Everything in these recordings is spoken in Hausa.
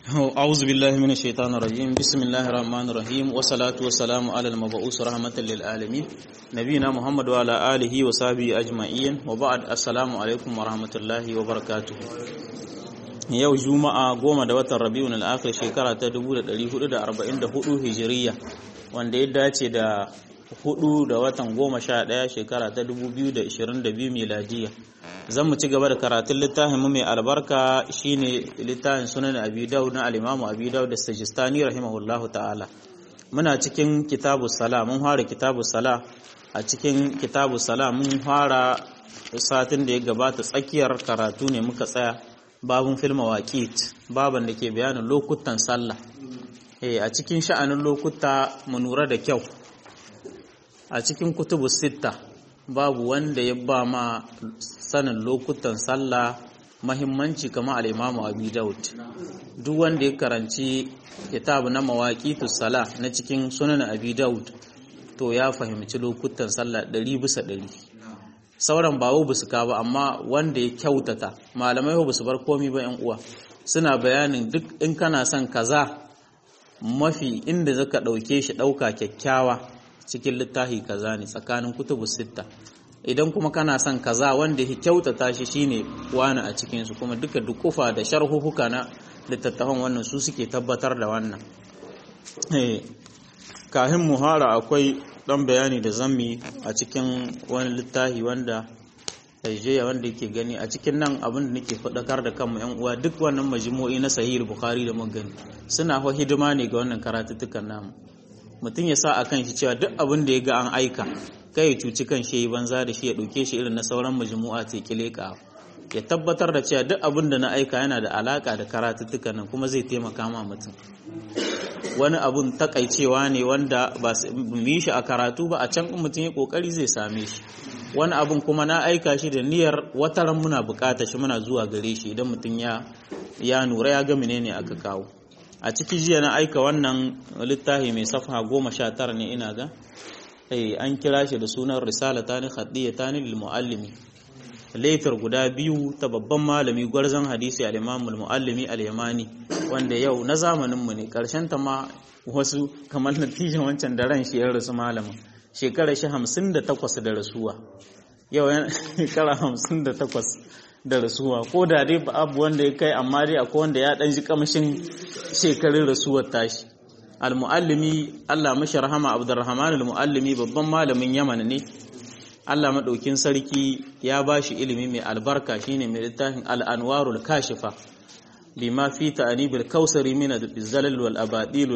أعوذ بالله من الشيطان الرجيم بسم الله الرحمن الرحيم والصلاة والسلام على المبعوث رحمة للعالمين نبينا محمد وعلى آله وصحبه أجمعين وبعد السلام عليكم ورحمة الله وبركاته yau juma'a goma da watan rabi'un al-akhir shekara ta 1444 hijiriya wanda ya dace da hudu da watan goma sha ɗaya shekara ta 2022 miladiya zan mu ci gaba da karatun littafin mu mai albarka shine littafin sunan abi daud na al-imamu abi daud da sajistani rahimahullahu ta'ala muna cikin kitabu sala mun fara kitabu sala a cikin kitabu sala mun fara satin da ya gabata tsakiyar karatu ne muka tsaya babun filma waƙit baban da ke bayanin lokutan sallah a cikin sha'anin lokuta mu nura da kyau a cikin kutubu sitta babu wanda ya ba ma sanin lokutan sallah mahimmanci kamar al'imamu abu daud duk wanda ya karanci kitabu na mawaƙitu sala na cikin sunan abu daud to ya fahimci lokutan sallah ɗari bisa ɗari sauran ba ba su ka ba amma wanda ya kyautata malamai ba su bar komi ba yan uwa suna bayanin duk in kana son kaza mafi inda zaka ɗauke shi ɗauka kyakkyawa cikin littafi kaza ne tsakanin kutubu sitta idan kuma kana son kaza wanda ya kyautata shi shine wani a cikin su kuma duka dukufa da sharhuhuka na littattafan wannan su suke tabbatar da wannan kahin muhara akwai dan bayani da zammi a cikin wani littafi wanda Nigeria wanda yake gani a cikin nan abin da nake faɗakar da kanmu yan uwa duk wannan majmu'i na sahih bukhari da mun gani suna fa hidima ne ga wannan karatuttukan namu mutum ya sa a kan shi cewa duk abin da ya ga an aika kai ya cuci kan shi banza da shi ya ɗauke shi irin na sauran majmu'a ta kileka ya tabbatar da cewa duk abin da na aika yana da alaka da karatuttukan nan kuma zai taimaka ma mutum wani abun takaicewa ne wanda ba mu yi shi a karatu ba a can mutum ya kokari zai same shi wani abun kuma na aika shi da niyyar wataran muna bukata shi muna zuwa gare shi idan mutum ya ya nura ya ga menene aka kawo a ciki jiya na aika wannan littafi mai safha goma sha tara ne ina ga an kira shi da sunan risala ta ni khadiyya ta ni muallimi laifar guda biyu ta babban malami gwarzon hadisi al-imamul muallimi al-yamani wanda yau na zamanin mu ne karshen ta ma wasu kamar natijan wancan da ran shi ya rasu malamin shekara shi hamsin da takwas da rasuwa yau shekara hamsin da takwas da rasuwa ko da dai ba abu wanda ya kai amma dai akwai wanda ya ɗan ji kamshin shekarun rasuwar tashi al-muallimi Allah mashi rahama Abdurrahman al-muallimi babban malamin Yaman ne Allah madaukin sarki ya bashi ilimi mai albarka shine mai littafin al-anwarul kashifa bima fi ta'anibil kausari min al-zalal wal abadil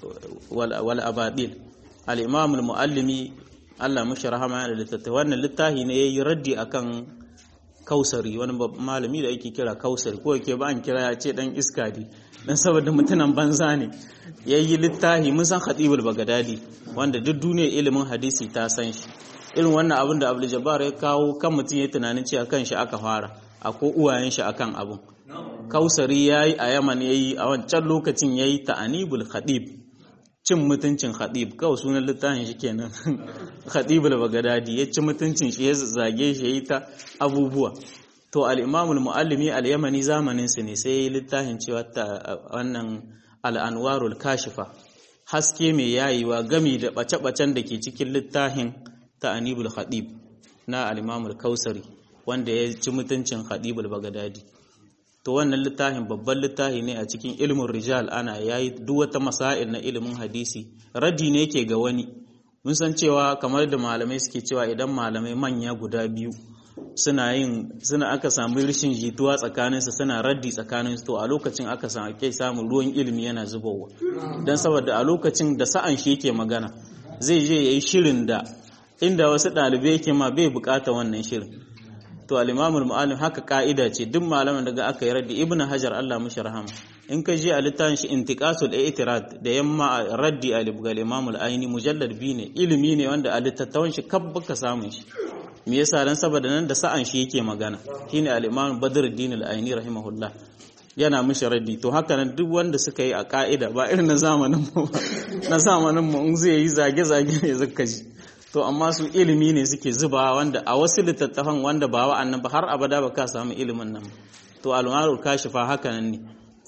wal abadil al-imam al-muallimi Allah mashi rahama da littafi wannan littafi ne yayi raddi akan kausari wani malami da yake kira kausari ko yake ba an kira ya ce dan iska ne dan saboda mutunan banza ne yayi littafi mun san khatibul bagadadi wanda duk duniyar ilimin hadisi ta san shi irin wannan abin da Abdul Jabbar ya kawo kan mutum ya tunanin cewa kan shi aka fara ko uwayen shi akan abun kausari yayi a Yaman yayi a wancan lokacin yayi ta'anibul khatib cin mutuncin khatib kawai sunan littafin shi kenan khatibul bagadadi ya ci mutuncin shi ya zage shi yayi ta abubuwa to al-imam al-muallimi al-yamani zamanin su ne sai yayi littafin cewa ta wannan al-anwarul kashifa haske mai yayiwa gami da bace-bacen da ke cikin littafin ta'anibul khatib na al-imam al-kausari wanda ya ci mutuncin khatibul bagadadi to wannan littafin babban littafi ne a cikin ilimin rijal ana yayi duk wata masail na ilimin hadisi raddi ne yake ga wani mun san cewa kamar da malamai suke cewa idan malamai manya guda biyu suna yin suna aka samu rashin jituwa tsakanin su suna raddi tsakanin su to a lokacin aka samu kai samun ruwan ilimi yana zubowa dan saboda a lokacin da sa'an shi yake magana zai je yayi shirin da inda wasu ɗalibai yake ma bai bukata wannan shirin to al-imamul mu'allim haka ka'ida ce duk malaman daga aka yi raddi ibnu hajar Allah mushi rahama in ka je a littafin shi intiqasul i'tirad da yamma raddi al imamul aini mujallad bi ne ilimi ne wanda a littattawan shi kab baka samun shi me yasa dan saboda nan da sa'an shi yake magana shine al-imam badruddin al-aini rahimahullah yana mishi raddi to haka nan duk wanda suka yi a ka'ida ba irin na zamanin mu na zamanin mu in zai yi zage zage ne zaka ji to amma su ilimi ne suke zuba wanda a wasu littattafan wanda ba wa'annan ba har abada ba ka samu ilimin nan to almarul kashifa haka nan ne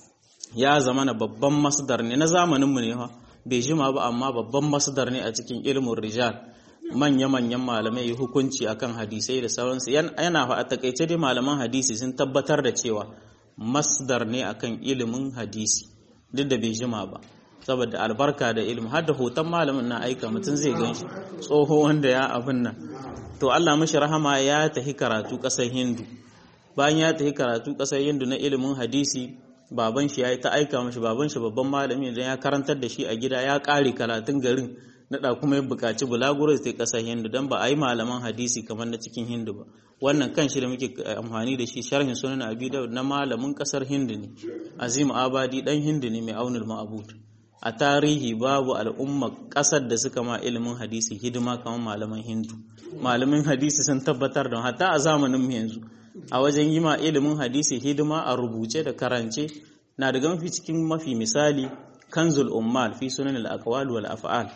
ya zama na babban masdar ne na zamaninmu ne fa bai jima ba amma babban masdar ne a cikin ilmin rijal manya-manyan malamai hukunci akan hadisai da sauransu yana fa a takaice dai malaman hadisi sun tabbatar da cewa masdar ne akan ilimin hadisi duk da bai jima ba saboda albarka da ilimi har da hoton malamin na aika mutum zai gan shi tsoho wanda ya abin nan to Allah mashi rahama ya tafi karatu ƙasar hindu bayan ya tafi karatu ƙasar hindu na ilimin hadisi baban shi ya yi ta aika mashi baban shi babban malami idan ya karantar da shi a gida ya ƙare karatun garin na kuma ya buƙaci bulaguro ta ƙasar hindu don ba a yi malaman hadisi kamar na cikin hindu ba wannan kan shi da muke amfani da shi sharhin sunan abi dawud na malamin ƙasar hindu ne azim abadi dan hindu ne mai aunul ma'abud a tarihi babu al'umma ƙasar da suka ma ilimin hadisi hidima kamar malaman hindu malamin hadisi sun tabbatar da hatta a zamanin mu yanzu a wajen yi ma ilimin hadisi hidima a rubuce da karance na daga mafi cikin mafi misali kanzul ummal fi sunan al-aqwal wal af'al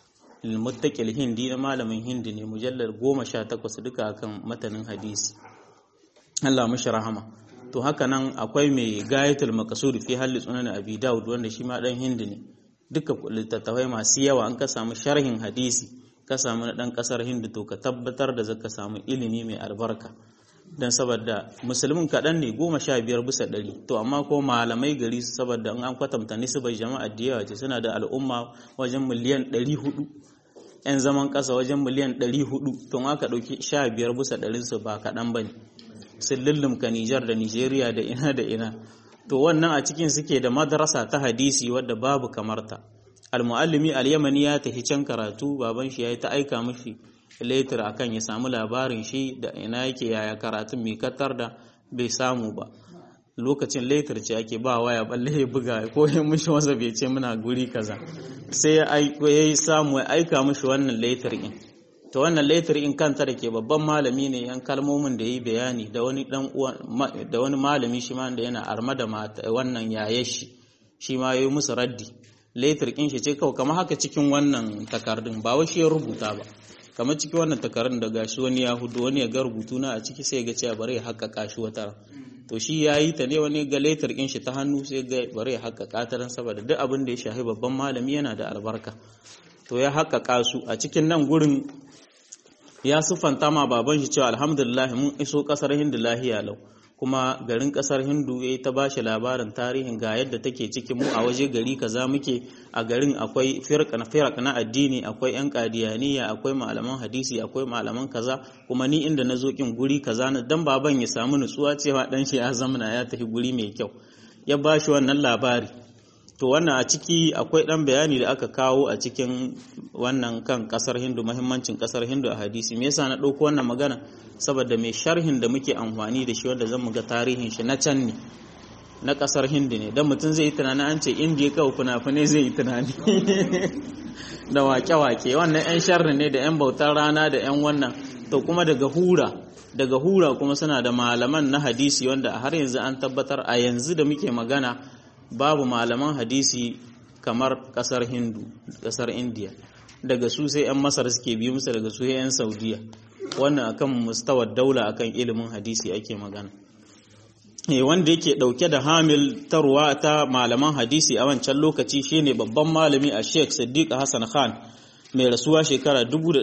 al hindi na malamin hindi ne mujallar goma sha takwas duka akan matanin hadisi Allah mashi rahama to haka nan akwai mai gayatul maqsud fi halli sunan abi daud wanda shi ma dan hindi ne duka littattafai masu yawa an ka samu sharhin hadisi ka samu na dan kasar hindi to ka tabbatar da zaka samu ilimi mai albarka dan saboda musulmin kaɗan ne goma sha biyar bisa ɗari to amma ko malamai gari saboda an kwatanta nisbar jama'a da yawa ce suna da al'umma wajen miliyan ɗari hudu 'yan zaman ƙasa wajen miliyan ɗari hudu to aka ɗauki sha biyar bisa ɗarinsu ba kaɗan ba ne sun lullumka Nijar da Nijeriya da ina da ina to wannan a cikin suke da madrasa ta hadisi wadda babu kamarta al-muallimi al-yamani ya tafi can karatu baban shi yayi ta aika mishi later akan ya samu labarin shi da ina yake yaya karatun mai katar da bai samu ba lokacin later ce ake ba waya balle ya buga ko ya mishi wasa bai ce muna guri kaza sai ya yi samu ya aika mishi wannan later in to wannan later in kanta da ke babban malami ne yan kalmomin da yi bayani da wani dan da wani malami shi ma da yana arma da wannan yaye shi shi ma yayi musu raddi later in shi ce kawai kamar haka cikin wannan takardun ba wai shi ya rubuta ba kamar cikin wannan takardun da gashi wani ya hudu wani ya ga rubutu na a ciki sai ga cewa bare ya haƙƙaƙa shi wata to shi ya yi ta ne wani ga later in shi ta hannu sai ga bare ya haƙƙaƙa ta dan saboda duk abin da ya shafi babban malami yana da albarka to ya haƙƙaƙa su a cikin nan gurin ya siffanta ma baban shi cewa alhamdulillah mun iso kasar hindu lahiya lau kuma garin kasar hindu ya ta bashi labarin tarihin ga yadda take ciki mu a waje gari kaza muke a garin akwai firak na addini akwai yan kadiyaniya akwai malaman hadisi akwai malaman kaza kuma ni inda na zo kin guri kaza na dan baban ya samu nutsuwa cewa dan shi ya zamana ya tafi guri mai kyau ya bashi wannan labari to wannan a ciki akwai ɗan bayani da aka kawo a cikin wannan kan ƙasar hindu mahimmancin ƙasar hindu a hadisi me yasa na ɗauko wannan magana saboda mai sharhin da muke amfani da shi wanda zan mu ga tarihin shi na can ne na ƙasar hindu ne don mutum zai yi tunani an ce indiya kawai fina-finai zai yi tunani da wake-wake wannan 'yan sharri ne da 'yan bautar rana da 'yan wannan to kuma daga hura daga hura kuma suna da malaman na hadisi wanda har yanzu an tabbatar a yanzu da muke magana babu malaman hadisi kamar kasar hindu kasar indiya daga su sai 'yan masar suke biyu musu daga su 'yan saudiya wannan akan mustawar daula akan ilimin hadisi ake magana wanda yake dauke da hamil tarwa ta malaman hadisi a wancan lokaci shine babban malami a sheikh siddiq hassan khan mai rasuwa shekara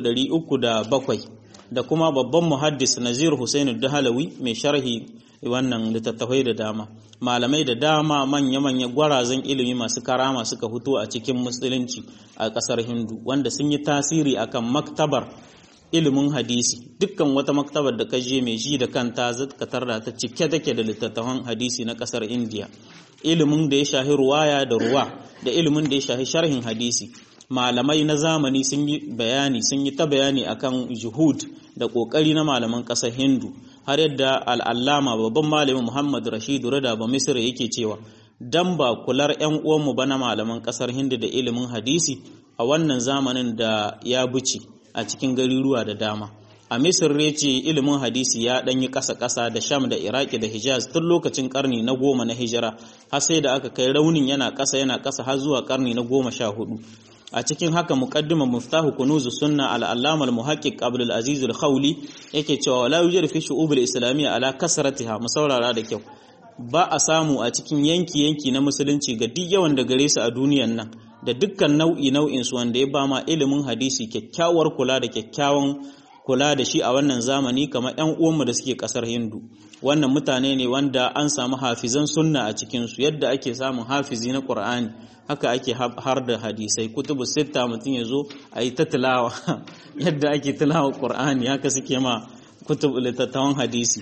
307 da kuma babban muhaddis nazir husainu dahalawi mai sharhi wannan littattafai da dama malamai da dama manya-manya gwarazan ilimi masu karama suka fito a cikin musulunci a ƙasar hindu wanda sun yi tasiri akan maktabar ilimin hadisi dukkan wata maktabar da ka je mai shi da kanta zaka tarda ta cike take da littattafan hadisi na ƙasar indiya ilimin da ya shahi ruwaya da ruwa da ilimin da ya shahi sharhin hadisi malamai na zamani sun yi bayani sun yi ta bayani akan juhud da ƙoƙari na malaman ƙasar hindu har yadda al'allama babban malamin Muhammad Rashidu Rada ba Misira yake cewa dan ba kular ‘yan uwanmu ba na malaman ƙasar Hindu da ilimin hadisi a wannan zamanin da ya buce a cikin garuruwa da dama. A Misir ce ilimin hadisi ya ɗanyi ƙasa-ƙasa da Sham da Iraki da Hijaz tun lokacin ƙarni na goma na hijira har sai da aka kai raunin yana ƙasa yana ƙasa har zuwa ƙarni na goma sha hudu. a cikin haka muqaddima muftahu kunuzu sunna al-allama al-muhaqqiq Abdul Aziz al-Khawli yake cewa wala yujad fi shu'ub al-islamiyya ala kasratiha musaurara da kyau ba a samu a cikin yanki-yanki na musulunci ga duk yawan da gare su a duniyan nan da dukkan nau'i nau'in su wanda ya ba ma ilimin hadisi kyakkyawar kula da kyakkyawan kula da shi a wannan zamani kamar ƴan uwanmu da suke ƙasar Hindu wannan mutane ne wanda an samu hafizan sunna a cikin su yadda ake samun hafizi na Qur'ani haka ake har da hadisai kutubu sitta mutum ya zo a yi ta tilawa yadda ake tilawa Qur'ani haka suke ma kutubu littattafan hadisi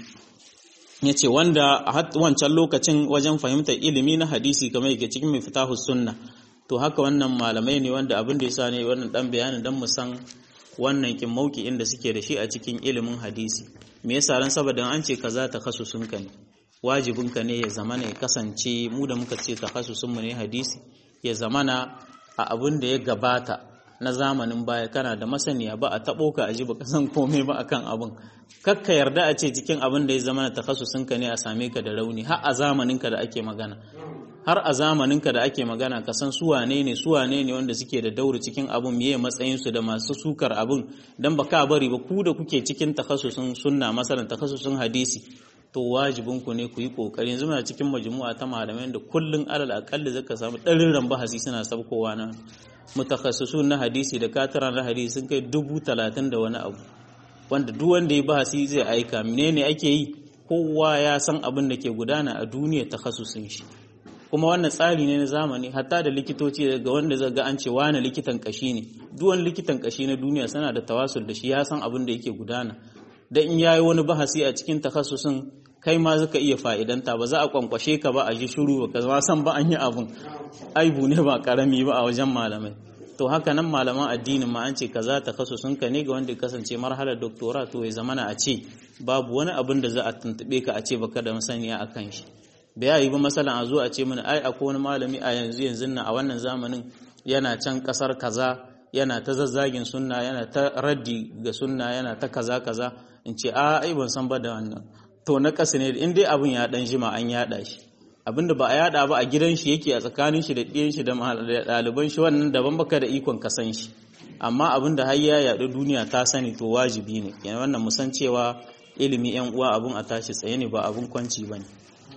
ya ce wanda a wancan lokacin wajen fahimtar ilimi na hadisi kamar yake cikin mai fitahu sunna to haka wannan malamai ne wanda abin da yasa ne wannan dan bayanin dan mu san wannan kin mauki inda suke da shi a cikin ilimin hadisi me yasa ran saboda an ce kaza ta khasusun ka ne wajibin ka ne ya zama ne kasance mu da muka ce takhasusun mu ne hadisi ya zamana a abin da ya gabata na zamanin baya kana da masaniya ba a tabo ka aji ba san komai ba akan abin kakka yarda a ce cikin abin da ya zama na takhasusun ka ne a same ka da rauni har a zamanin ka da ake magana har a zamanin ka da ake magana ka san su wane ne su wane ne wanda suke da dauri cikin abin miye matsayin su da masu sukar abin dan baka bari ba ku da kuke cikin takhasusun sunna masalan takhasusun hadisi to wajibin ku ne ku yi kokari yanzu muna cikin majmu'a ta malamai da kullun alal aqalli zaka samu ɗarin bahasi suna sabkowa na mutakhassisun na hadisi da kataran na hadisi sun kai dubu talatin da wani abu wanda duk wanda ya bahasi zai aika menene ake yi kowa ya san abin da ke gudana a duniya takhassusin shi kuma wannan tsari ne na zamani hatta da likitoci daga wanda zaga an ce wani likitan kashi ne duk wani likitan kashi na duniya suna da tawasul da shi ya san abin da yake gudana da in yayi wani bahasi a cikin takhassusin kai ma zaka iya fa'idanta ba za a kwankwashe ka ba a ji shiru ba ka san ba an yi abun aibu ne ba karami ba a wajen malamai to haka nan malaman addinin ma an ce kaza ta kaso sun ka ne ga wanda kasance marhalar doktora to ya zamana a ce babu wani abin da za a tuntube ka a ce baka da masaniya a kan shi bai yayi ba masalan a zo a ce mana ai akwai wani malami a yanzu yanzu nan a wannan zamanin yana can kasar kaza yana ta zazzagin sunna yana ta raddi ga sunna yana ta kaza kaza in ce a ai ban san ba da wannan to na ƙasa ne in dai abin ya dan jima an yada shi abinda ba a yada ba a gidan shi yake a tsakanin shi da ɗiyan shi da ɗaliban shi wannan daban baka da ikon ka san shi amma abinda har ya yaɗu duniya ta sani to wajibi ne yana wannan musan cewa ilimi yan uwa abun a tashi tsaye ne ba abun kwanci ba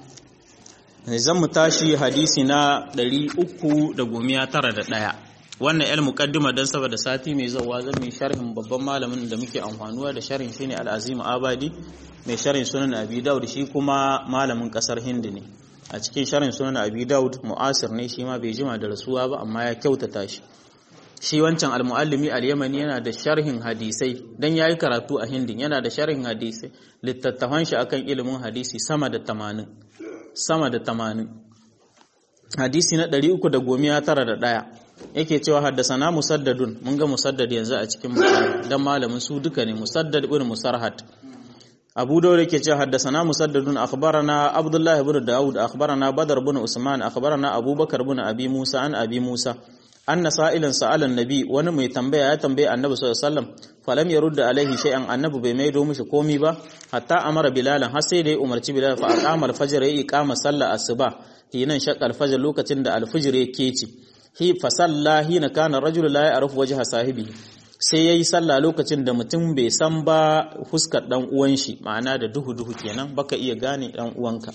ne zan mu tashi hadisi na ɗari uku da gomiya tara da ɗaya wannan el muqaddima dan saboda sati mai zawa zan yi sharhin babban malamin da muke amfanuwa da sharhin shine al-azim abadi mai sharhin sunan abi daud shi kuma malamin kasar hindi ne a cikin sharhin sunan abi daud mu'asir ne shi ma bai jima da rasuwa ba amma ya kyautata shi shi wancan al-muallimi al-yamani yana da sharhin hadisai dan yayi karatu a hindin yana da sharhin hadisai littattafan shi akan ilimin hadisi sama da 80 sama da 80 hadisi na 391 yake cewa haddasana musaddadun mun ga musaddad yanzu a cikin bukhari dan malamin su duka ne musaddad ibn musarhat abu dawud yake cewa haddasana musaddadun akhbarana abdullah ibn daud akhbarana badar ibn usman akhbarana abubakar ibn abi musa an abi musa anna sa'ilan sa'ala annabi wani mai tambaya ya tambaye annabi sallallahu alaihi wasallam falam yarudda alaihi shay'an annabi bai maido mishi komi ba hatta amara bilalan har sai da ya umarci bilal fa aqama al-fajr ya iqama sallar asuba hinan shaqqa al-fajr lokacin da al-fajr ya keci hi fa salla hina kana rajul la ya'rifu wajha sahibi sai yayi sallah lokacin da mutum bai san ba fuskar dan uwan shi ma'ana da duhu duhu kenan baka iya gane dan uwanka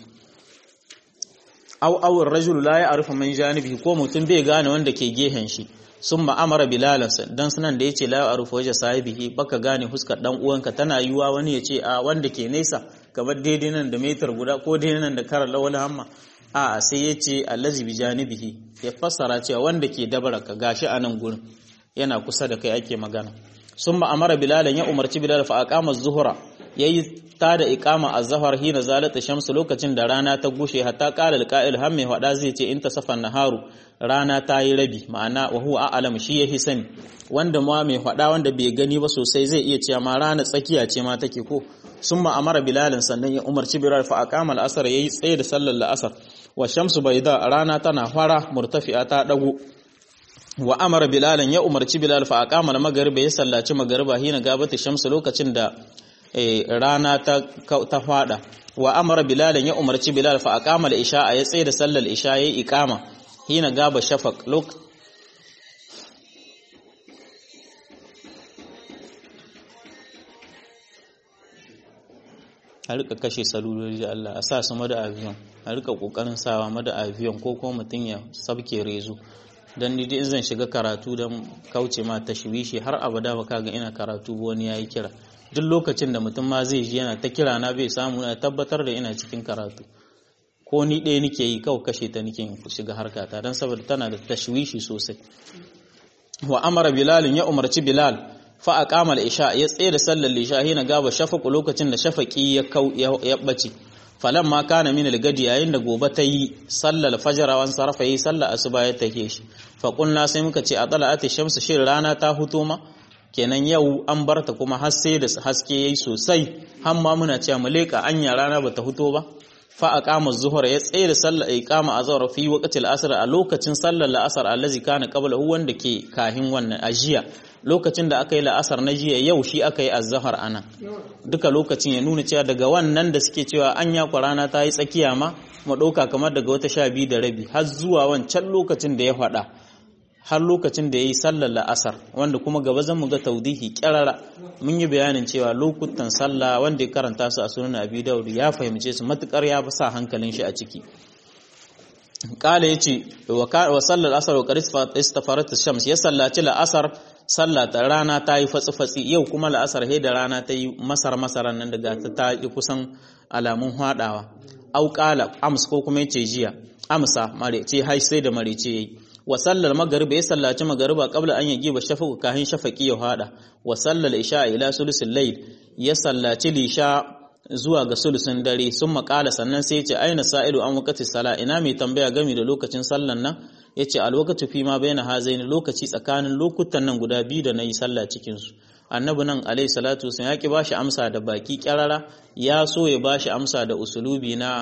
aw aw rajul la ya'rifu man janibihi ko mutum bai gane wanda ke gehen shi summa amara bilalan dan sunan da yace la ya'rifu wajha sahibihi baka gane fuskar dan uwanka tana yiwa wani yace a wanda ke nesa kamar daidai nan da metar guda ko daidai nan da karar lawal hamma a sai yace allazi bi janibihi ya fassara cewa wanda ke dabara ka gashi a nan gurin yana kusa da kai ake magana summa amara bilalan ya umarci bilal fa aqama az-zuhra yayi ta da iqama az-zahar hina zalata shamsu lokacin da rana ta gushe hatta qala al-qa'il har mai hada zai ce in tasaffa naharu rana ta yi rabi ma'ana wa huwa a'lam shi yahi sani wanda ma mai hada wanda bai gani ba sosai zai iya cewa ma rana tsakiya ce ma take ko summa amara bilalan sannan ya umarci bilal fa aqama al-asr yayi tsaye da sallar al-asr wa shamsu bayda rana tana fara murtafi'a ta dago wa amara bilalan ya umarci bilal fa aqama al-maghrib ya sallaci magriba hina gabata shamsu lokacin da rana ta ta fada wa amara bilalan ya umarci bilal fa aqama al-isha ya tsaye da sallar isha yayi iqama hina gaba shafaq lok a rika kashe salulori Allah a sa su mada aviyon a rika kokarin sawa mada aviyon ko kuma mutum ya sabke rezo dan ni in zan shiga karatu dan kauce ma tashwishi har abada ba kaga ina karatu ba wani yayi kira duk lokacin da mutum ma zai ji yana ta kira na bai samu na tabbatar da ina cikin karatu ko ni ɗaya nike yi kawai kashe ta nike shiga harkata don saboda tana da tashwishi sosai wa amara bilal ya umarci bilal fa aqama al-isha ya tsaye da sallar isha hina gaba shafaqu lokacin da shafaqi ya kau ya bace falan ma kana min al-gadi yayin da gobe ta yi sallar fajr wan sarfa yi sallar asuba ya take shi fa qulna sai muka ce atala'at ash-shamsu shin rana ta huto ma kenan yau an barta kuma har sai da haske yayi sosai har ma muna cewa mu leka anya rana bata huto ba fa aqama az-zuhra ya tsaye da sallar iqama azhar fi waqti al-asr a lokacin sallar al-asr allazi kana qabla hu wanda ke kahin wannan ajiya lokacin da aka yi la'asar na jiya yau shi aka yi az-zuhr anan duka lokacin ya nuna cewa daga wannan da suke cewa anya rana ta yi tsakiya ma mu dauka kamar daga wata sha biyu da rabi har zuwa wancan lokacin da ya faɗa har lokacin da ya yi sallar la'asar wanda kuma gaba zan mu ga taudihi kyarara mun yi bayanin cewa lokutan sallah wanda ya karanta su a sunan abi daud ya fahimce su matukar ya sa hankalin shi a ciki kala yace wa sallar asar wa qaris istafarat shams ya sallaci la'asar sallah ta rana ta yi fatsi fatsi yau kuma la'asar he da rana ta yi masar masaran nan daga ta yi kusan alamun hadawa au kala ams ko kuma yace jiya amsa mare ce hai sai da mare ce yayi wa sallar magariba ya sallaci magariba qabla an yagiba shafaqu kahin shafaqi ya hada wa sallar isha ila sulusul layl ya sallaci lisha zuwa ga sulusun dare sun makala sannan sai ya ce aina sa'ilu an waqti sala ina mai tambaya game da lokacin sallan nan yace alwaqtu fi ma baina hazaini lokaci tsakanin lokutan nan guda biyu da nayi sallah cikin su annabi nan alayhi salatu wasallam ya ki bashi amsa da baki kyarara ya so ya bashi amsa da usulubi na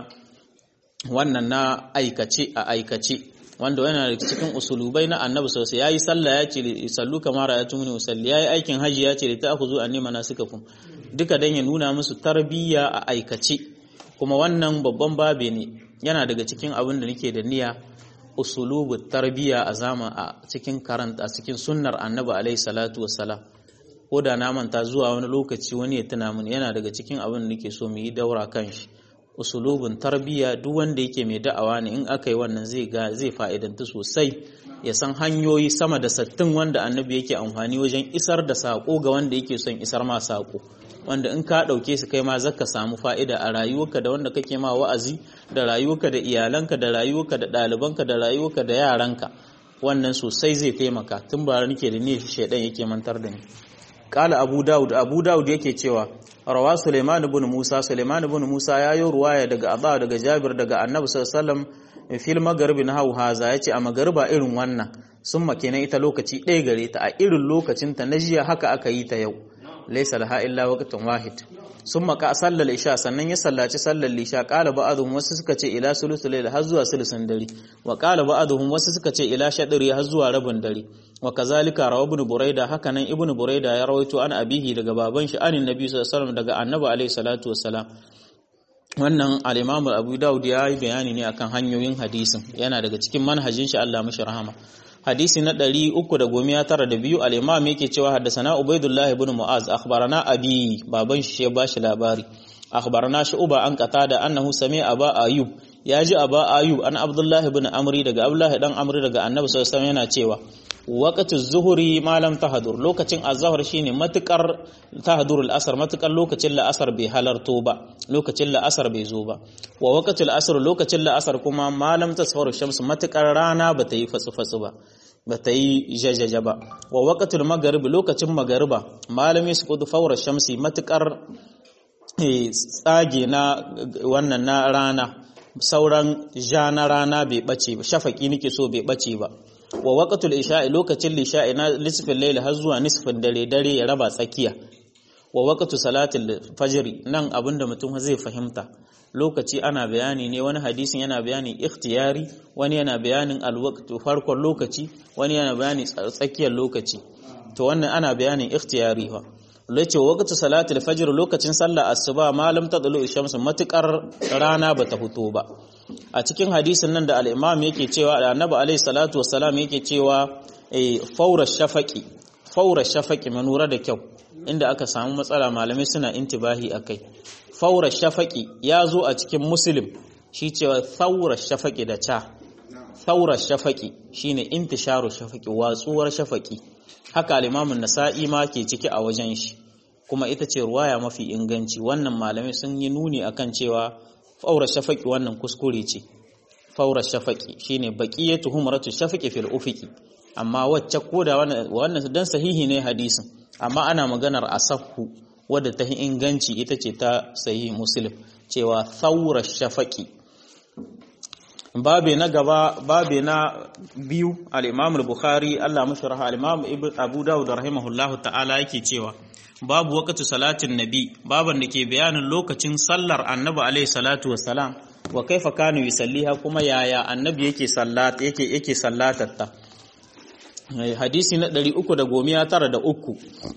wannan na aikace a aikace wanda yana da cikin usulubai na annabi sosai yayi sallah ya ce sallu kamar ya tumuni usalli yayi aikin haji ya ce da ta'khudhu anni manasikakum duka dan ya nuna musu tarbiyya a aikace kuma wannan babban babe ne yana daga cikin abin da nake da niyya usulubu tarbiyya a zama a cikin karanta a cikin sunnar annabi alaihi salatu wassalam ko da na manta zuwa wani lokaci wani ya tuna mini yana daga cikin abin da nake so mu yi daura kan shi usulubin tarbiyya duk wanda yake mai da'awa ne in aka yi wannan zai ga zai fa'idanta sosai ya san hanyoyi sama da sattin wanda annabi yake amfani wajen isar da sako ga wanda yake son isar ma sako wanda in ka ɗauke su kai ma zaka samu fa'ida a rayuwarka da wanda kake ma wa'azi da rayuwarka da iyalanka da rayuwarka da ɗalibanka da rayuwarka da yaranka wannan sosai zai taimaka tun ba nake da ne shaidan yake mantar da ni kala abu daud abu daud yake cewa rawa suleiman ibn musa suleiman ibn musa ya yi ruwaya daga abba daga jabir daga annabi sallallahu alaihi wasallam fil magharibi na hau haza yace a magariba irin wannan sun makena ita lokaci ɗaya gare ta a irin lokacin ta na jiya haka aka yi ta yau laysa laha illa waqtun wahid sun maka sallar isha sannan ya sallaci sallar isha qala ba'dhum wasu suka ce ila sulusul layl har zuwa sulusun dare wa qala ba'dhum wasu suka ce ila shadri har zuwa rabin dare wa kazalika rawa ibn buraida hakanan ibn buraida ya rawaito an abihi daga baban shi anin nabi sallallahu alaihi wasallam daga annabi alaihi salatu wassalam wannan al-imam abu daud ya yi bayani ne akan hanyoyin hadisin yana daga cikin manhajin shi Allah mishi rahama hadisi na 392 al-imam yake cewa haddathana ubaidullah ibn mu'az akhbarana abi baban shi ya bashi labari akhbarana shu'ba an qatada annahu sami'a aba ayub ya ji aba ayub an abdullah ibn amri daga abdullah dan amri daga annabi sallallahu alaihi wasallam yana cewa waqtu zuhuri malam tahdur lokacin azhar shine matukar tahdur al-asr matukar lokacin la'asar bai halarto ba lokacin la'asar bai zo ba wa waqtu al-asr lokacin la'asar kuma malam tasfaru shams matukar rana bata yi fatsu fatsu ba bata yi jajaja ba wa waqtu al-maghrib lokacin magariba malam yasqutu fawra shamsi matukar tsage na wannan na rana sauran ja na rana bai bace ba shafaki nake so bai bace ba wa waqtul isha'i lokacin lisha'i na nisfin layl har zuwa nisfin dare dare ya raba tsakiya wa waqtu salatil fajr nan abinda mutum zai fahimta lokaci ana bayani ne wani hadisin yana bayanin ikhtiyari wani yana bayanin alwaqtu farkon lokaci wani yana bayanin tsakiyar lokaci to wannan ana bayanin ikhtiyari fa lace waqtu salatil fajr lokacin sallar asuba malam tadlu shamsu matukar rana bata fito ba a cikin hadisin nan da al-imam yake cewa da annabi alaihi salatu wassalam yake cewa faura shafaqi faura shafaqi manura da kyau inda aka samu matsala malamai suna intibahi akai faura shafaqi ya zo a cikin muslim shi cewa faura shafaqi da ca faura shafaqi shine intisharu shafaqi watsuwar shafaqi haka al-imamu nasa'i ma ke ciki a wajen shi kuma ita ce ruwaya mafi inganci wannan malamai sun yi nuni akan cewa faura shafaqi wannan kuskure ce faura shafaqi shine baqiyatu humratu shafaqi fil ufiqi amma wacce koda wannan dan sahihi ne hadisin amma ana maganar asahhu wadda ta inganci ita ce ta sahihi muslim cewa faura shafaqi babe na gaba babe na biyu al-imam al-bukhari Allah mashi raha al-imam abu dawud rahimahullahu ta'ala yake cewa babu waqtu salatin nabi baban da ke bayanin lokacin sallar annabi alaihi salatu wassalam wa kaifa kanu yusalliha kuma yaya annabi yake sallat yake yake sallatarta hadisi na 393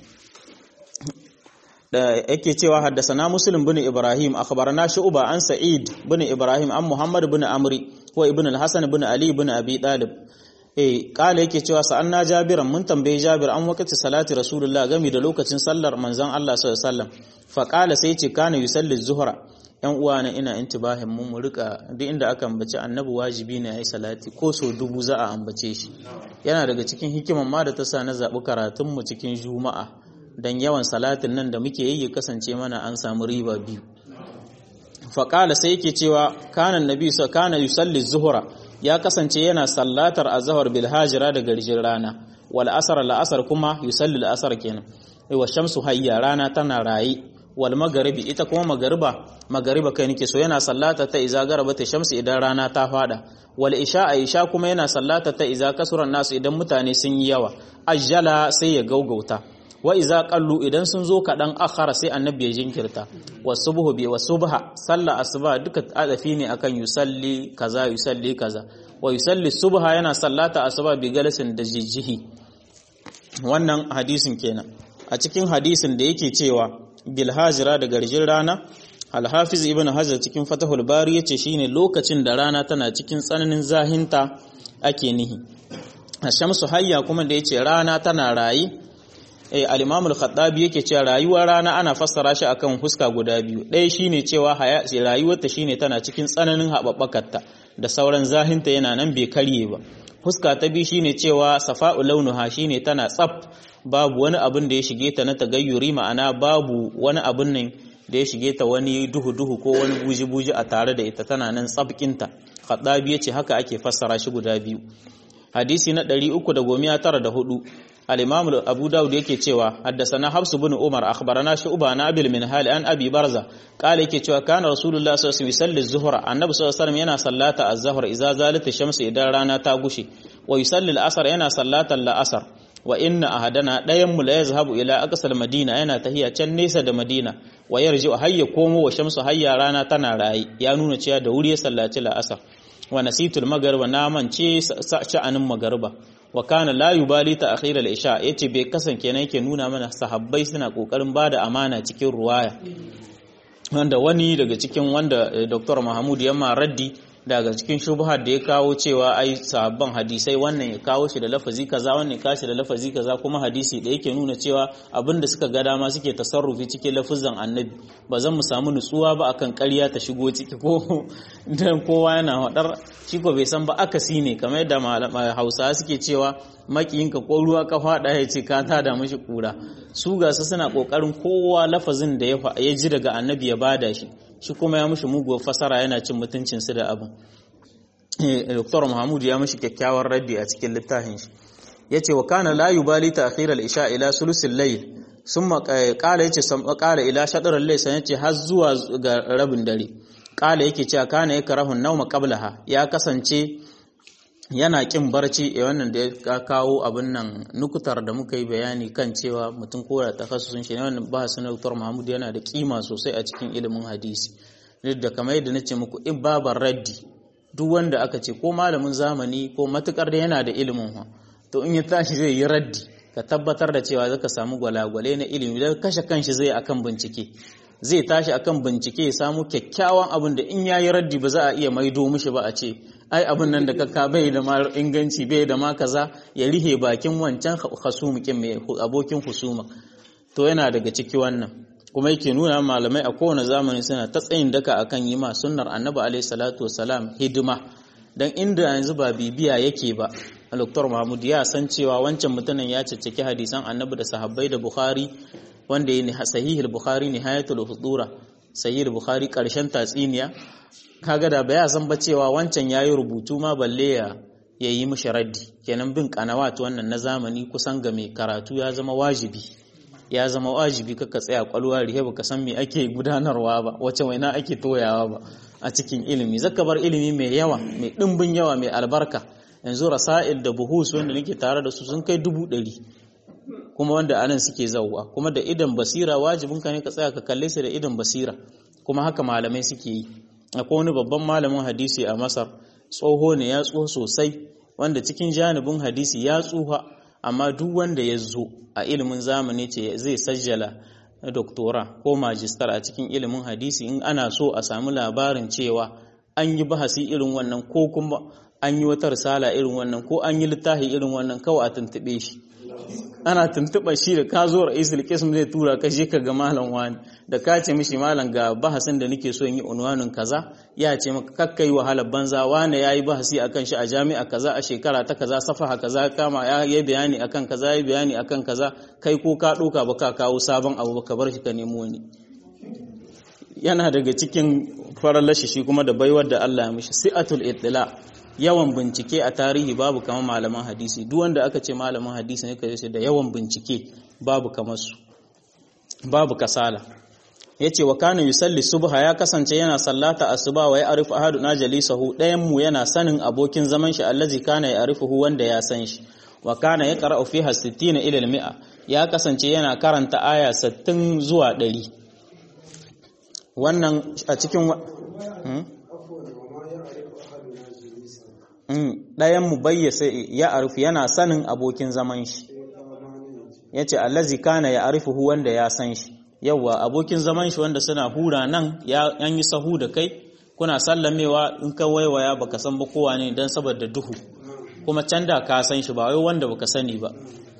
da yake cewa haddasana muslim bin ibrahim akhbarana shu'ba an sa'id bin ibrahim an muhammad bin amri wa ibn al-hasan bin ali bin abi talib eh kala yake cewa sa'anna jabiran mun tambaye jabir an wakati salati rasulullah game da lokacin sallar manzon Allah sallallahu alaihi wasallam fa kala sai ce kana yusalli zuhra yan uwa na ina intibahin mu mu rika duk inda aka ambaci annabi wajibi ne yayi salati ko so dubu za a ambace shi yana daga cikin hikiman ma da ta sa na zabi karatun mu cikin juma'a dan yawan salatin nan da muke yi ya kasance mana an samu riba biyu faƙala sai yake cewa kanan nabi sa kana yusalli zuhura ya kasance yana sallatar azhar bil hajira da garjin rana wal asr la asr kuma yusalli al asr kenan wa shamsu hayya rana tana rayi wal magharibi ita kuma magariba magariba kai nake so yana sallata ta iza garaba ta shamsu idan rana ta fada wal isha a isha kuma yana sallata ta iza kasuran nasu idan mutane sun yi yawa ajjala sai ya gaugauta wa iza qallu idan sun zo kadan akhara sai annabi ya jinkirta wasubhu bi wasubha salla asuba duka adafi ne akan yusalli kaza yusalli kaza wa yusalli subha yana sallata asuba bi galasin da jijjihi wannan hadisin kenan a cikin hadisin da yake cewa bil hajira da garjin rana al-hafiz ibn hajar cikin fatahul bari yace shine lokacin da rana tana cikin tsananin zahinta ake nihi ashamsu hayya kuma da yace rana tana rayi eh al-imam al-khattabi yake cewa rayuwar rana ana fassara shi akan huska guda biyu ɗaya shine cewa rayuwarta shine tana cikin tsananin hababbakarta da sauran zahinta yana nan bai karye ba huska ta biyu shine cewa safa'u launuha shine tana tsaf babu wani abin da ya shige ta na tagayyuri ma'ana babu wani abin nan da ya shige ta wani duhu-duhu ko wani buji-buji a tare da ita tana nan tsabkinta khattabi yace haka ake fassara shi guda biyu hadisi na 394 al-imam abu daud yake cewa haddathana hafs ibn umar akhbarana shu'ba na abil min hal an abi barza qala yake cewa kana rasulullah sallallahu alaihi wasallam yusalli az-zuhra annabi sallallahu alaihi wasallam yana sallata az-zuhr idza zalat ash-shams idan rana ta gushe wa yusalli al-asr yana sallata al-asr wa inna ahadana dayan mu la yazhabu ila aqsal madina yana tahiya can nesa da madina wa yarji hayya komo wa shamsu hayya rana tana rayi ya nuna cewa da wuri ya sallaci al-asr wa nasitul magariba na mance sha'anin magariba wa kana la yubali ta akhir al-isha yace bai kasan kenan yake nuna mana sahabbai suna kokarin bada amana cikin ruwaya wanda wani daga cikin wanda Dr. Mahmud Yamma Raddi daga cikin shubhar da ya kawo cewa ai sahabban hadisai wannan ya kawo shi da lafazi kaza wannan ya kawo shi da lafazi kaza kuma hadisi da yake nuna cewa abinda suka ga dama suke tasarrufi cikin lafuzan annabi ba zan mu samu nutsuwa ba akan ƙarya ta shigo ciki ko dan kowa yana hadar shi ko bai san ba akasi ne kamar yadda Hausawa suke cewa makiyinka ko ruwa ka fada ya ce ka tada mishi kura su ga su suna kokarin kowa lafazin da ya ji daga annabi ya bada shi shi kuma ya mushi muguwar fasara yana cin mutuncinsu da abin Dr. Muhammadu ya mushi kyakkyawar raddi a cikin littafin shi ya ce wa kana la yubali ta akhirar isha ila sulusin layl sun kala yace sun kala ila shadarar layl sai yace har zuwa ga rabin dare kala yake cewa kana yake rahun nauma qablaha ya kasance yana kin barci a wannan da ya kawo abin nan nukutar da muka yi bayani kan cewa mutum ko da takhassusun shi ne wannan ba su Dr. Mahmud yana da kima sosai a cikin ilimin hadisi duk da kamar yadda nace muku ibabar raddi duk wanda aka ce ko malamin zamani ko matukar da yana da ilimin ha to in ya tashi zai yi raddi ka tabbatar da cewa zaka samu gwalagwale na ilimi da kashe kanshi zai akan bincike zai tashi akan bincike ya samu kyakkyawan abin da in yayi raddi ba za a iya maido mishi ba a ce ai abin nan da kaka bai da ma inganci bai da ma kaza ya rihe bakin wancan hasumikin mai abokin husuma to yana daga ciki wannan kuma yake nuna malamai a kowane zamani suna ta tsayin daka akan yi ma sunnar annabi alaihi salatu wasalam hidima dan inda yanzu ba bibiya yake ba Dr. Mahmud ya san cewa wancan mutumin ya cicciki hadisan annabi da sahabbai da Bukhari wanda ya sahihul Bukhari nihayatul hudura sahihul Bukhari karshen tatsiniya kaga da ba ya san ba cewa wancan yayi rubutu ma balle ya yayi mishi raddi kenan bin kanawat wannan na zamani kusan ga mai karatu ya zama wajibi ya zama wajibi kaka tsaya kwalwa rihe baka san me ake gudanarwa ba wace waina ake toyawa ba a cikin ilimi zaka bar ilimi mai yawa mai dimbin yawa mai albarka yanzu rasail da buhus wanda nake tare da su sun kai dubu ɗari kuma wanda anan suke zauwa kuma da idan basira wajibin ka ne ka tsaya ka kalle su da idan basira kuma haka malamai suke yi akwai wani babban malamin hadisi a masar tsoho ne ya tsoho sosai wanda cikin janibin hadisi ya tsuha amma duk wanda ya zo a ilimin zamani ce zai sajjala na doktora ko majistar a cikin ilimin hadisi in ana so a samu labarin cewa an yi bahasi irin wannan ko kuma an yi wata risala irin wannan ko an yi littafi irin wannan kawai a tuntuɓe shi ana tuntuɓa shi da ka zo ra'isul qism zai tura ka je ka ga malam wani da ka ce mishi malam ga bahasin da nake so in yi unwanin kaza ya ce maka kakkai wahalar banza wani yayi bahasi akan shi a jami'a kaza a shekara ta kaza safaha kaza kama ya yi bayani akan kaza ya yi bayani akan kaza kai ko ka ɗauka ba ka kawo sabon abu ba ka bar shi ka nemo wani yana daga cikin farar shi kuma da baiwar da Allah ya mishi si'atul ittila yawan bincike a tarihi babu kamar malaman hadisi duk wanda aka ce malaman hadisi ne kaje da yawan bincike babu kamar su babu kasala yace wa kana yusalli subha ya kasance yana sallata asuba wa ya arifu ahaduna jalisahu dayan mu yana sanin abokin zaman shi allazi kana ya arifuhu wanda ya san shi wa kana ya qara'u fiha 60 ila al-mi'a ya kasance yana karanta aya 60 zuwa 100 wannan a cikin ɗayan mu bayyasa ya arifu yana sanin abokin zaman shi ya ce allazi kana ya arifuhu wanda ya san shi yawwa abokin zaman shi wanda suna hura nan ya yi sahu da kai kuna sallamewa in ka waiwaya baka san ba kowa ne don saboda duhu kuma can da ka san shi ba wai wanda baka sani ba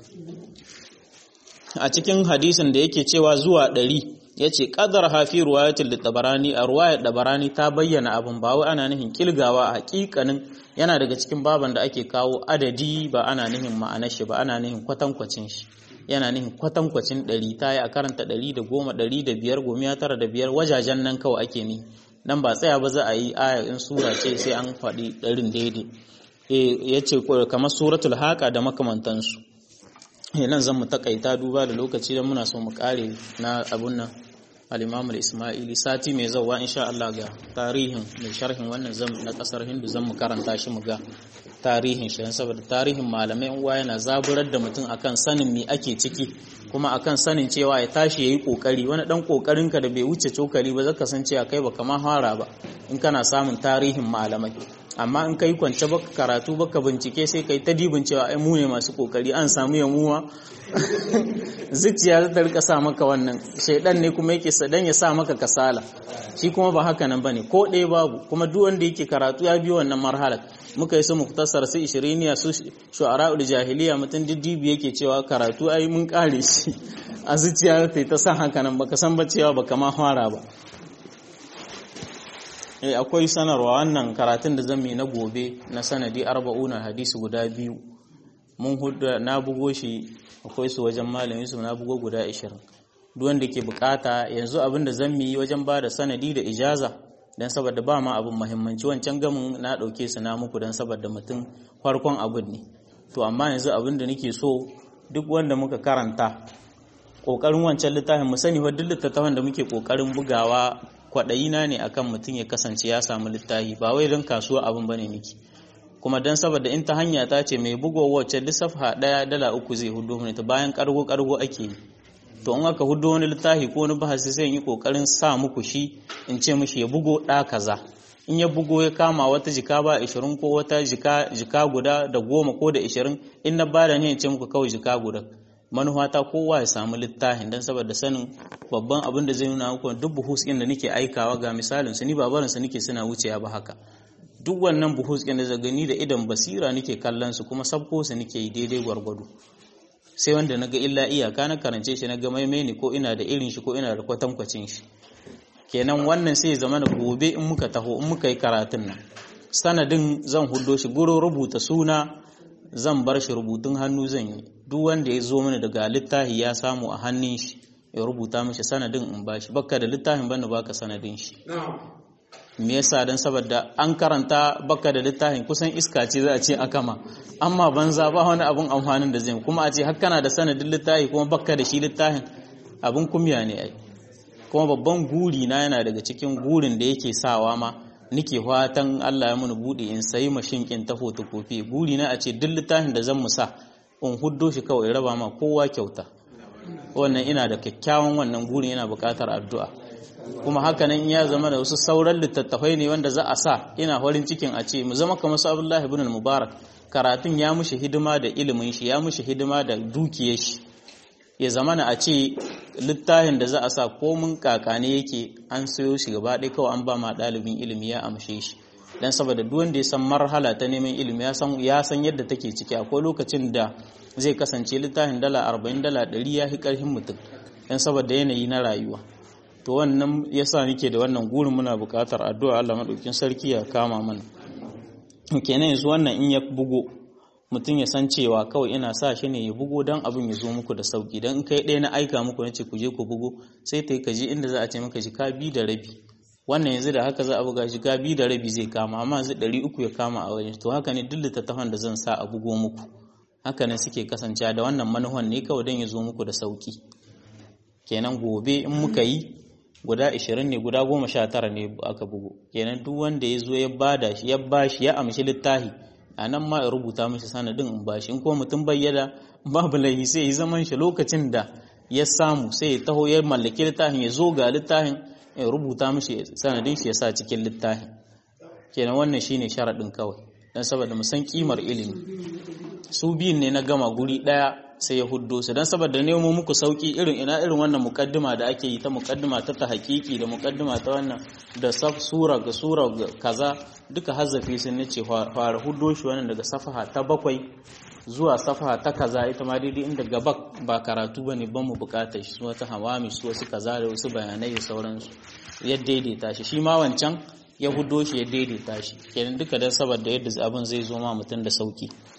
a cikin hadisin da yake cewa zuwa ɗari ya ce ƙadar hafi ruwayatul da tabarani a ruwayar tabarani ta bayyana abin ba wai ana nufin kilgawa a hakikanin yana daga cikin baban da ake kawo adadi ba ana nufin ma'anar shi ba ana nufin kwatankwacin shi yana nufin kwatankwacin ɗari ta yi a karanta ɗari da goma ɗari da biyar gomiya tara da biyar wajajen nan kawai ake ni nan ba tsaya ba za a yi aya in sura ce sai an faɗi ɗarin daidai ya ce kamar suratul haƙa da makamantansu nan zan mu takaita duba da lokaci don muna so mu kare na abun nan al-imam al-ismaili sati mai zauwa insha Allah ga tarihin mai sharhin wannan zam na kasar hindu zan mu karanta shi mu ga tarihin shi saboda tarihin malamai uwa yana zaburar da mutum akan sanin me ake ciki kuma akan sanin cewa ya tashi yayi kokari wani dan kokarin ka da bai wuce cokali ba zaka san cewa kai baka ma fara ba in kana samun tarihin malamai amma in kai kwance baka karatu baka bincike sai kai ta dibin cewa ai mu ne masu kokari an samu yamuwa zuciya ta rika sa maka wannan shaidan ne kuma yake sadan ya sa maka kasala shi kuma ba haka nan bane ko ɗaya babu kuma duk wanda yake karatu ya biyo wannan marhalar muka yi su muktasar su ishiriniya su shu'ara'ul jahiliya mutum diddibi yake cewa karatu ai mun kare shi a zuciya ta ta sa haka nan baka san ba cewa baka ma fara ba eh akwai sanarwa wannan karatun da zan yi na gobe na sanadi arba'una hadisi guda biyu mun hudu na bugo shi akwai su wajen malamin su na bugo guda 20 duk wanda ke bukata yanzu abin da zan yi wajen ba da sanadi da ijaza dan saboda ba ma abin muhimmanci wancan gamin na dauke su na muku dan saboda mutum farkon abin ne to amma yanzu abin da nake so duk wanda muka karanta kokarin wancan littafin mu sani duk littattafan da muke kokarin bugawa kwaɗayina ne akan mutum ya kasance ya samu littafi ba wai don kasuwa abin bane miki kuma don saboda in ta hanya ta ce mai bugo wacce lissafha ɗaya dala uku zai hudu mini ta bayan kargo kargo ake yi to in aka hudu wani littafi ko wani bahasi sai yi kokarin sa muku shi in ce mishi ya bugo ɗa kaza in ya bugo ya kama wata jika ba ishirin ko wata jika jika guda da goma ko da ishirin in na bada ne in ce muku kawai jika guda manufata kowa ya samu littafin don saboda sanin babban abin da zai nuna muku duk buhus ɗin da nake aikawa ga misalin su ni babarin su nake suna wucewa ba haka duk wannan buhus ɗin da gani da idan basira nake kallon su kuma sabko su nake yi daidai gwargwado sai wanda naga illa iyaka na karance shi naga maimai ne ko ina da irin shi ko ina da kwatankwacin shi kenan wannan sai zama da gobe in muka taho in muka yi karatun nan sanadin zan hudo shi gurin rubuta suna zan bar shi rubutun hannu zan yi duk wanda ya zo mana daga littafi ya samu a hannun shi ya rubuta mishi sanadin in bashi bakka da littafin bane baka sanadin shi me yasa dan saboda an karanta bakka da littafin kusan iska ce za a ce akama amma banza ba wani abun amfanin da zai kuma a ce har kana da sanadin littafi kuma bakka da shi littafin abun kumya ne ai kuma babban guri na yana daga cikin gurin da yake sawa ma nike fatan Allah ya muni bude in sayi mashin kin ta fotokofi guri na a ce duk littafin da zan musa in huddo shi kawai raba ma kowa kyauta wannan ina da kyakkyawan wannan gurin yana buƙatar addu'a kuma haka nan ya zama da wasu sauran littattafai ne wanda za a sa ina farin cikin a ce mu zama kamar su Abdullahi ibn mubarak karatun ya mushi hidima da ilimin shi ya mushi hidima da dukiyar shi ya zama na a ce littafin da za a sa komin kakane yake an sayo shi gaba ɗaya kawai an ba ma ɗalibin ilimi ya amshe shi dan saboda duk wanda ya san marhala ta neman ilimi ya san ya san yadda take ciki akwai lokacin da zai kasance littafin dala 40 dala 100 ya fi ƙarfin mutum dan saboda yanayi na rayuwa to wannan yasa nake da wannan gurin muna buƙatar addu'a Allah madaukin sarki ya kama mana kenan yanzu wannan in ya bugo mutum ya san cewa kawai ina sa shi ne ya bugo don abin ya zo muku da sauki don kai ɗaya na aika muku na ce ku je ku bugo sai ta yi ka je inda za a ce maka jika bi da rabi wannan yanzu da haka za a buga jika bi da rabi zai kama amma yanzu ɗari uku ya kama a wajen to haka ne duk littattafan da zan sa a bugo muku haka ne suke kasancewa da wannan manuhan ne kawai don ya zo muku da sauki kenan gobe in muka yi guda 20 ne guda 19 ne aka bugu kenan duk wanda ya zo ya bada shi ya bashi ya amshi littafi a nan ma ya rubuta mishi sanadin in bashi in kuma mutum bayyana babu laifi sai ya zaman shi lokacin da ya samu sai ya taho ya mallaki littafin ya zo ga littafin ya rubuta mishi sanadin shi ya sa cikin littafin kenan wannan shine sharaɗin kawai dan saboda mu san kimar ilimi su biyun ne na gama guri ɗaya sai ya huddo su don saboda nemo muku sauki irin ina irin wannan mukaddima da ake yi ta mukaddima ta ta hakiki da mukaddima ta wannan da saf sura ga sura kaza duka hazzafi sun nace fara huddo shi wannan daga safaha ta bakwai zuwa safaha ta kaza ita ma daidai inda gaba ba karatu bane ban mu bukatar shi su wata hawami su wasu kaza da wasu bayanai da sauransu ya daidaita shi shi ma wancan ya huddo shi ya daidaita shi kenan duka dan saboda yadda abin zai zo ma mutum da sauki